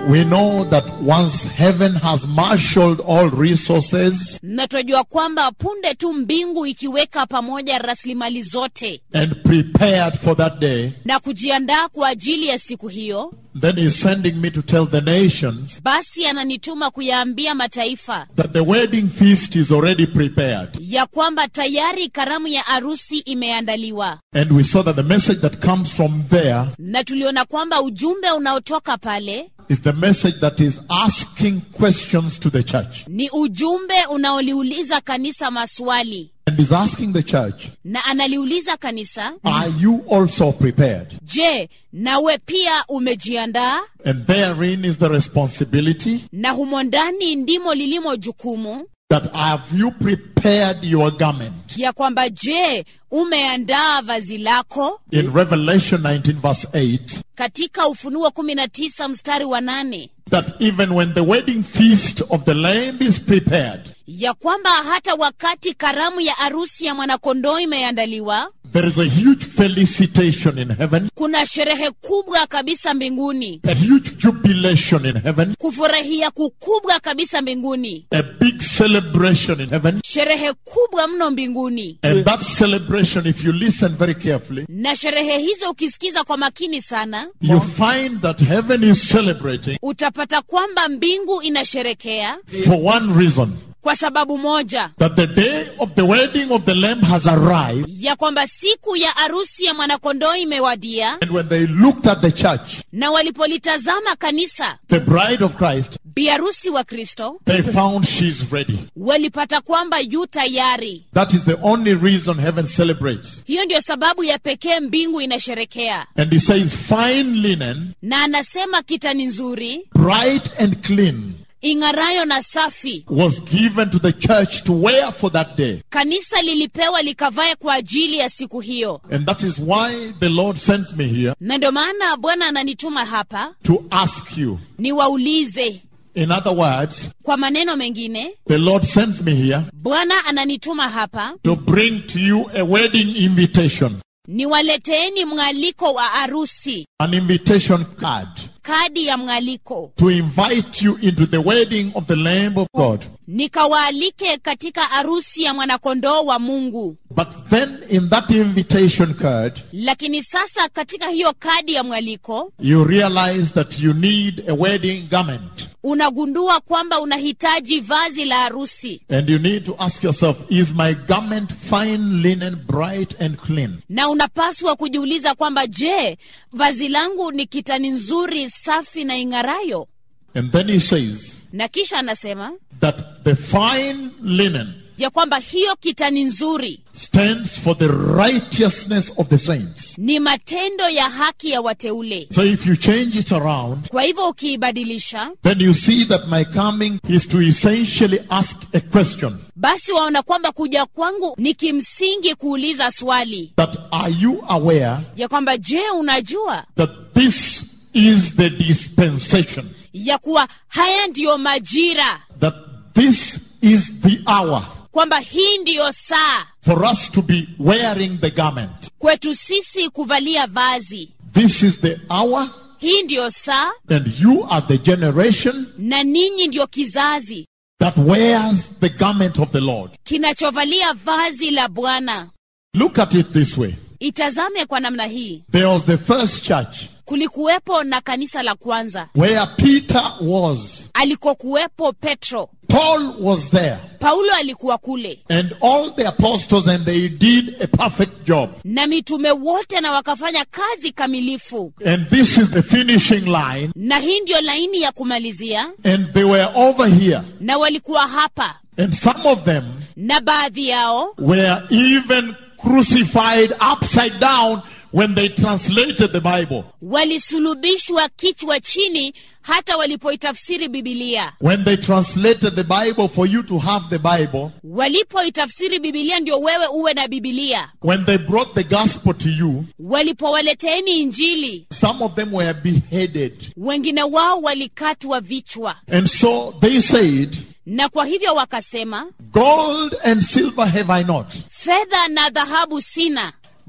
We know that once heaven has marshaled all resources na tunajua kwamba punde tu mbingu ikiweka pamoja rasilimali zote and prepared for that day, na kujiandaa kwa ajili ya siku hiyo then he's sending me to tell the nations basi ananituma kuyaambia mataifa that the wedding feast is already prepared. ya kwamba tayari karamu ya arusi imeandaliwa And we saw that the message that comes from there na tuliona kwamba ujumbe unaotoka pale is the message that is asking questions to the church. ni ujumbe unaoliuliza kanisa maswali And is asking the church, na analiuliza kanisa are you also prepared? je nawe pia umejiandaa And therein is the responsibility na humo ndani ndimo lilimo jukumu that have you prepared your garment? ya kwamba je umeandaa vazi lako In Revelation 19 verse 8, katika ufunuo 19 mstari wa nane that even when the wedding feast of the Lamb is prepared, ya kwamba hata wakati karamu ya arusi ya mwanakondoo imeandaliwa there is a huge felicitation in heaven, kuna sherehe kubwa kabisa mbinguni a huge jubilation in heaven, kufurahia kukubwa kabisa mbinguni a big celebration in heaven. sherehe kubwa mno mbinguni And that celebration, if you listen very carefully, na sherehe hizo ukisikiza kwa makini sana you find that heaven is celebrating utapata kwamba mbingu inasherekea for one reason kwa sababu moja that the day of the wedding of the Lamb has arrived. ya kwamba siku ya arusi ya mwanakondoo imewadia And when they looked at the church, na walipolitazama kanisa the bride of Christ, biarusi wa kristo they found she's ready. walipata kwamba yu tayari That is the only reason heaven celebrates. hiyo ndio sababu ya pekee mbingu inasherekea And he says, fine linen, na anasema kitani nzuri bright and clean, ing'arayo na safi was given to the church to wear for that day. kanisa lilipewa likavae kwa ajili ya siku hiyo And that is why the Lord sends me here na ndio maana bwana ananituma hapa to ask you. niwaulize In other words, kwa maneno mengine the Lord sends me here bwana ananituma hapa to bring to you a wedding invitation, niwaleteeni mng'aliko wa arusi an invitation card kadi ya mng'aliko to invite you into the wedding of the Lamb of God. nikawaalike katika arusi ya mwanakondoo wa mungu But then in that invitation card, lakini sasa katika hiyo kadi ya mwaliko you realize that you need a wedding garment. unagundua kwamba unahitaji vazi la harusi And you need to ask yourself, is my garment fine linen, bright and clean? na unapaswa kujiuliza kwamba je vazi langu ni kitani nzuri safi na ing'arayo And then he says na kisha anasema that the fine linen ya kwamba hiyo kitani nzuri stands for the righteousness of the saints. ni matendo ya haki ya wateule So if you change it around, kwa hivyo ukiibadilisha then you see that my coming is to essentially ask a question basi waona kwamba kuja kwangu ni kimsingi kuuliza swali that are you aware ya kwamba je unajua that this is the dispensation, ya kuwa haya ndiyo majira that this is the hour kwamba hii ndiyo saa for us to be wearing the garment. kwetu sisi kuvalia vazi This is the hour, hii ndiyo saa and you are the generation na ninyi ndiyo kizazi that wears the garment of the Lord. kinachovalia vazi la bwana Look at it this way. itazame kwa namna hii There was the first church kulikuwepo na kanisa la kwanza where Peter was. alikokuwepo petro Paul was there. paulo alikuwa kule And all the apostles, and they did a perfect job. na mitume wote na wakafanya kazi kamilifu And this is the finishing line. na hii ndiyo laini ya kumalizia And they were over here. na walikuwa hapa And some of them na baadhi yao were even crucified upside down when they translated the Bible. walisulubishwa kichwa chini hata walipoitafsiri bibilia When they translated the Bible for you to have the Bible, walipoitafsiri bibilia ndio wewe uwe na bibilia when they brought the gospel to you, walipowaleteeni injili some of them were beheaded. wengine wao walikatwa vichwa And so they said, na kwa hivyo wakasema Gold and silver have I not, fedha na dhahabu sina but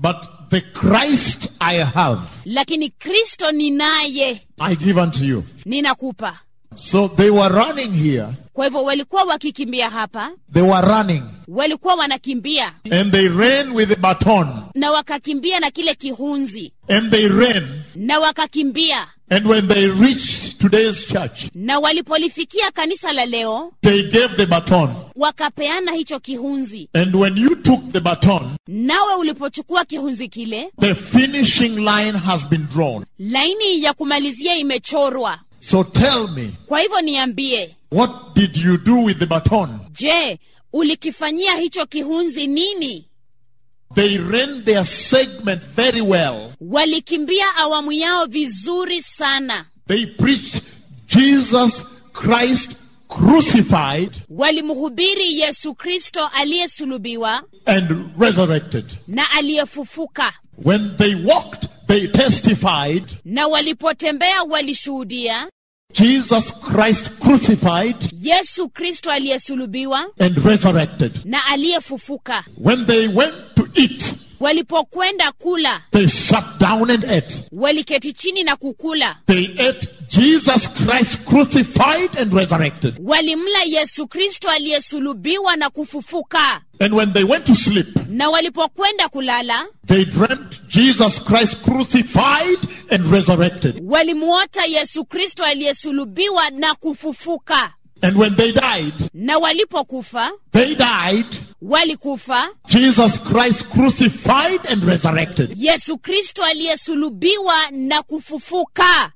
the Christ I have, lakini kristo ninaye I give unto you. ninakupa So they were running here. kwa hivyo walikuwa wakikimbia hapa They were running. walikuwa wanakimbia And they ran with a baton. na wakakimbia na kile kihunzi And they ran. na wakakimbia And when they reached today's church, na walipolifikia kanisa la leo they gave the baton. wakapeana hicho kihunzi And when you took the baton, nawe ulipochukua kihunzi kile the finishing line has been drawn. laini ya kumalizia imechorwa So tell me, kwa hivyo niambie what did you do with the baton? je ulikifanyia hicho kihunzi nini They ran their segment very well. walikimbia awamu yao vizuri sana They preached Jesus Christ crucified walimhubiri yesu kristo aliyesulubiwa and resurrected. na aliyefufuka When they walked, they testified na walipotembea walishuhudia Jesus Christ crucified yesu kristo aliyesulubiwa and resurrected. na aliyefufuka When they went to eat, walipokwenda kula they sat down and ate. waliketi chini na kukula They ate Jesus Christ crucified and resurrected. walimla yesu kristo aliyesulubiwa na kufufuka And when they went to sleep, na walipokwenda kulala they dreamt Jesus Christ crucified and resurrected. walimuota yesu kristo aliyesulubiwa na kufufuka And when they died, na walipokufa they died walikufa Jesus Christ crucified and resurrected. yesu kristo aliyesulubiwa na kufufuka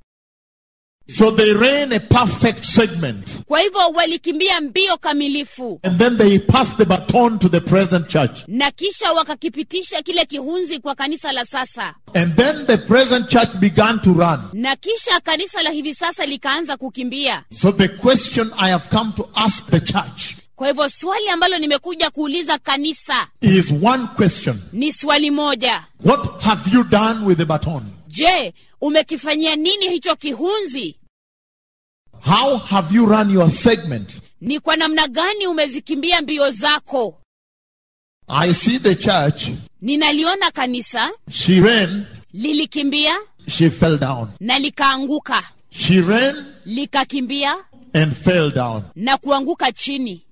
So they ran a perfect segment. kwa hivyo walikimbia mbio kamilifu And then they passed the baton to the present church. na kisha wakakipitisha kile kihunzi kwa kanisa la sasa And then the present church began to run. na kisha kanisa la hivi sasa likaanza kukimbia So the question I have come to ask the church kwa hivyo swali ambalo nimekuja kuuliza kanisa is one question. ni swali moja What have you done with the baton? je umekifanyia nini hicho kihunzi How have you run your segment? ni kwa namna gani umezikimbia mbio zako I see the church. ninaliona kanisa She ran, lilikimbia she fell down. na likaanguka She ran likakimbia and fell down. na kuanguka chini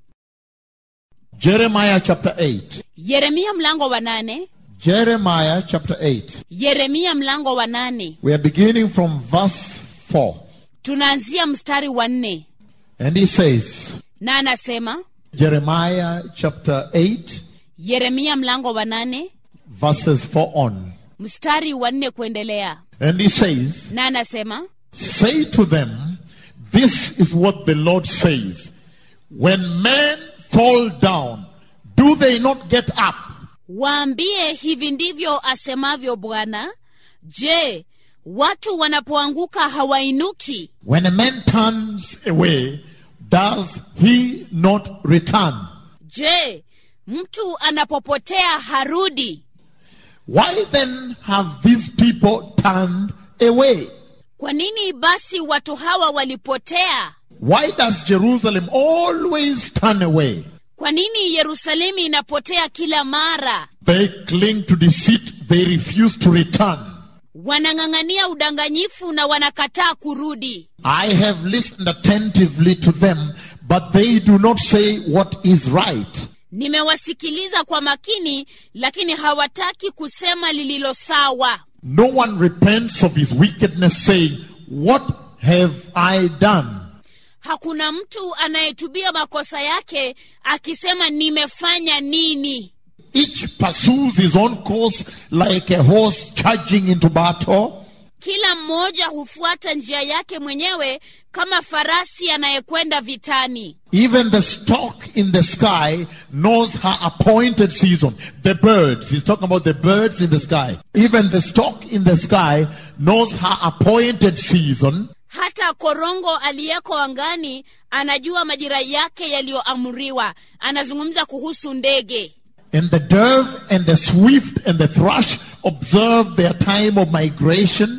Jeremiah chapter 8. yeremia mlango wa nane Jeremiah chapter 8. yeremia mlango wa nane We are beginning from verse 4. tunaanzia mstari wa nne And he says, na anasema Jeremiah chapter 8, yeremia mlango wa nane verses 4 on. mstari wa nne kuendelea And he says, na anasema Say to them, This is what the Lord says. When men fall down, do they not get up? waambie hivi ndivyo asemavyo bwana je watu wanapoanguka hawainuki When a man turns away, does he not return? je mtu anapopotea harudi Why then have these people turned away? kwa nini basi watu hawa walipotea Why does Jerusalem always turn away? kwa nini yerusalemu inapotea kila mara They cling to deceit, they refuse to return. wanang'ang'ania udanganyifu na wanakataa kurudi I have listened attentively to them, but they do not say what is right. nimewasikiliza kwa makini lakini hawataki kusema lililo sawa No one repents of his wickedness, saying, What have I done? hakuna mtu anayetubia makosa yake akisema nimefanya nini Each pursues his own course like a horse charging into battle. kila mmoja hufuata njia yake mwenyewe kama farasi anayekwenda vitani Even the stork in the sky knows her appointed season. The birds, he's talking about the birds in the sky. Even the stork in the sky knows her appointed season. hata korongo aliyeko angani anajua majira yake yaliyoamriwa anazungumza kuhusu ndege And the dove and the swift and the thrush observe their time of migration.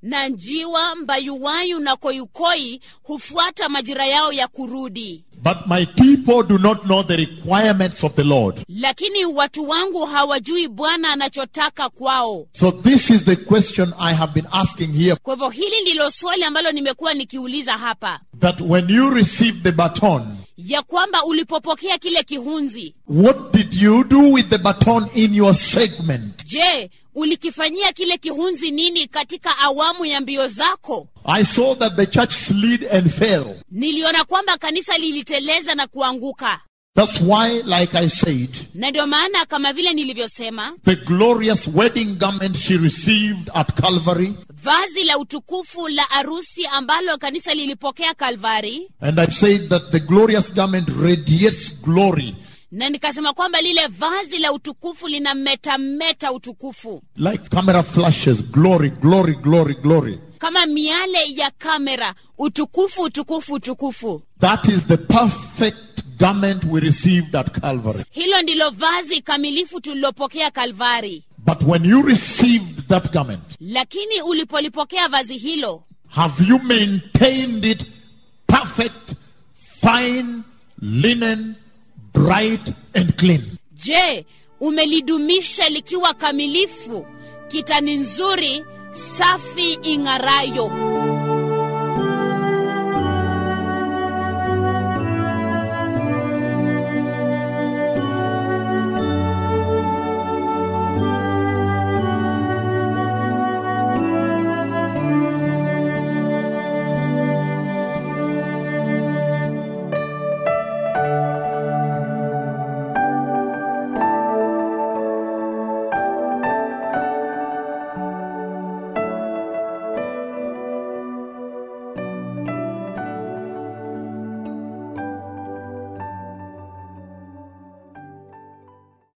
na njiwa mbayuwayu na koyukoi hufuata majira yao ya kurudi But my people do not know the requirements of the Lord. lakini watu wangu hawajui bwana anachotaka kwao So this is the question I have been asking here. kwa hivyo hili ndilo swali ambalo nimekuwa nikiuliza hapa That when you receive the baton, ya kwamba ulipopokea kile kihunzi what did you do with the baton in your segment? je ulikifanyia kile kihunzi nini katika awamu ya mbio zako I saw that the church slid and fell. niliona kwamba kanisa liliteleza na kuanguka That's why, like I said, na ndio maana kama vile nilivyosema the glorious wedding garment she received at Calvary, vazi la utukufu la arusi ambalo kanisa lilipokea kalvari and I said that the glorious garment radiates glory na nikasema kwamba lile vazi la utukufu lina metameta utukufu like camera flashes, glory, glory, glory, glory. kama miale ya kamera utukufu utukufu utukufu That is the perfect garment we received at Calvary. hilo ndilo vazi kamilifu tulilopokea kalvari But when you received that garment, lakini ulipolipokea vazi hilo have you maintained it perfect, fine, linen, bright, and clean? je umelidumisha likiwa kamilifu kitani nzuri safi ing'arayo